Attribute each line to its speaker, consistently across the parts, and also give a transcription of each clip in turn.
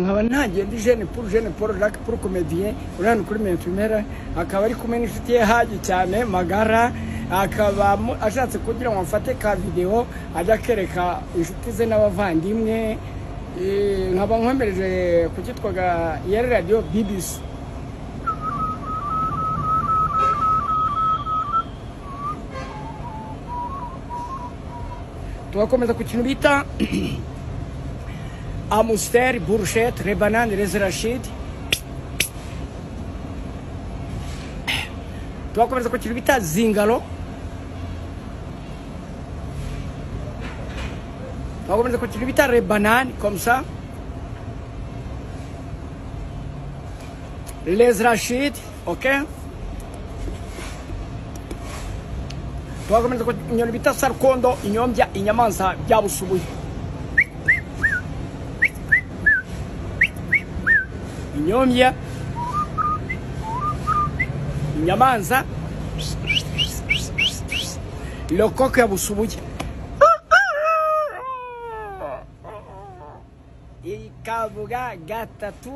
Speaker 1: nkaba ntagenda jene puru jene poro jacques puru komediye urano kuri mentumera akaba ari kumwe n'inshuti ye hagi cyane magara akaba mu- ashatse kugira ngo amfate ka videwo ajya akereka inshuti ze n'abavandimwe Eh, nkaba nkomereje ku cyitwaga yari radiyo bibisi tugakomeza ku kintu bita Amstel, Bourchette, Rebanan, Les Rachid. twakomeza ku kintu bita zingalo twakomeza ku kintu bita rebanani komsa les rashid ok twakomeza ku nyoni bita sarkondo inyombya inyamanza bya busubuye inyombya inyamanza lokoko ya busubuye ikavuga gatatu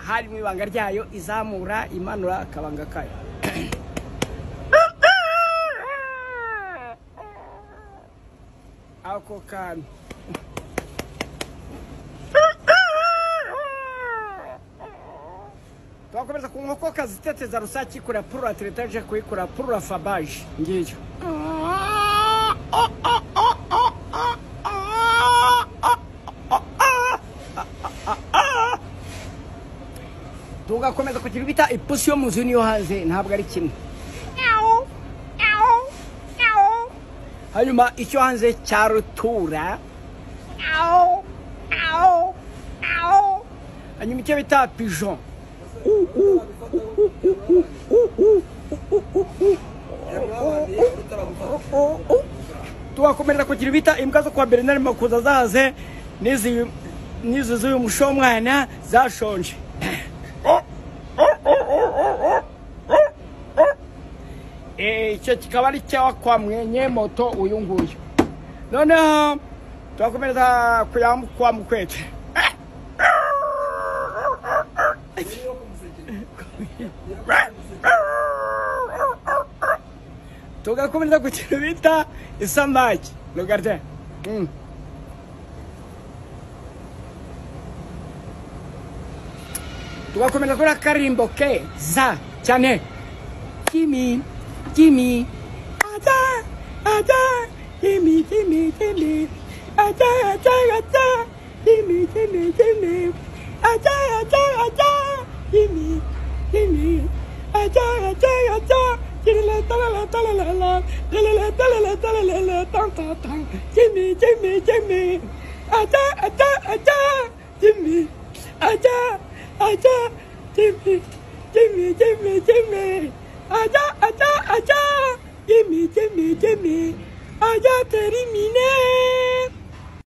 Speaker 1: hari mu ibanga ryayo izamura imanura akabanga kayo ako kantu twakomeza ku nkoko kaziteteza rusake ikurura purura teretaje kuyikura purura fabaje ngiyo tugakomeza kugira bita ipusi yo mu nzu n'iyo hanze ntabwo ari kimwe hanyuma icyo hanze cya rutura hanyuma icyo bita pigeon tugakomerera kugira ibita imbwa zo kwa bernard makuza zaze n'izi n'izi z'uyu mushomwana zashonje Eh, icyo kikaba ari cyawa kwa mwenye moto uyu nguyu noneho tugakomereza kuya kwa mukwete tugakomeza ku kintu bita isamaki rugarte Mm. tugakomeza kuri akarimbo ke za cyane kimi kimi aza aza kimi kimi kimi aza aza aza kimi kimi kimi aza aza aza kimi kimi aza aza aza Tirilala, talala, talalala, talala, talala, talalala, tan, tan, tan. Jimmy, Jimmy, Jimmy. Aja, aja, aja, Jimmy. Aja, aja, Jimmy. Jimmy, Jimmy, Jimmy. Aja, aja, aja, Jimmy, Jimmy, Jimmy. Aja terminé.